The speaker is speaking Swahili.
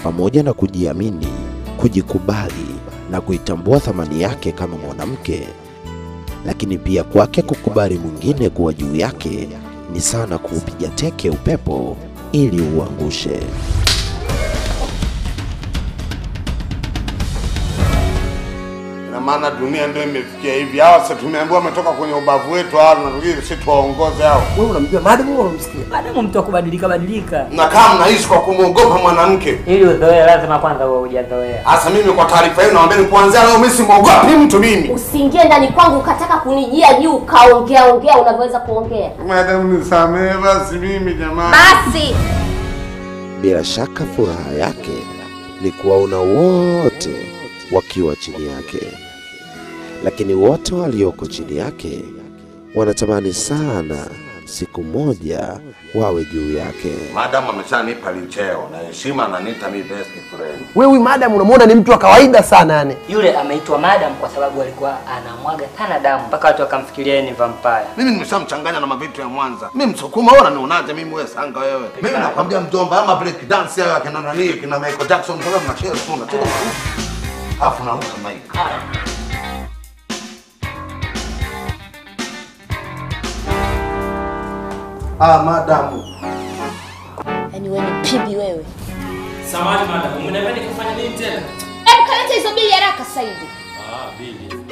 pamoja na kujiamini, kujikubali na kuitambua thamani yake kama mwanamke, lakini pia kwake kukubali mwingine kuwa juu yake ni sana kuupiga teke upepo ili uangushe. Ina maana dunia ndio imefikia hivi. Hawa sasa tumeambiwa wametoka kwenye ubavu wetu, hawa tunatakiwa sisi tuwaongoze hao. Wewe unamjua madam au unamsikia? Madamu mtu wa kubadilika badilika, Na kama mnaishi kwa kumwogopa mwanamke, ili uzoee lazima kwanza uwe hujazoea. hasa mimi kwa taarifa yenu nawaambia kuanzia leo mimi simwogopi mtu mimi. Usiingie ndani kwangu ukataka kunijia juu ukaongea ongea unavyoweza kuongea. Madam nisamehe basi mimi jamani. Basi Bila shaka furaha yake ni kuwaona wote wakiwa chini yake, lakini wote walioko chini yake wanatamani sana siku moja wawe juu yake. Madam ameshanipa licheo na heshima ananiita mimi best friend. Wewe huyu madam unamwona ni mtu wa kawaida sana yani. Yule ameitwa madam kwa sababu alikuwa anamwaga sana damu mpaka watu wakamfikiria yeye ni vampire. Mimi nimeshamchanganya na mavitu ya Mwanza. Mimi Msukuma, wewe unanionaje mimi wewe sanga wewe? Mimi nakwambia mjomba, ama break dance hayo akina nani kina Michael Jackson mpaka mnacheza tu unacheza maarufu. Alafu naruka mic. Ah, madamu. yaani wewe ni pibi wewe. Samahani madam, umeniambia nikafanya nini tena? Hebu kaleta hizo bili haraka sasa hivi. Ah, bili.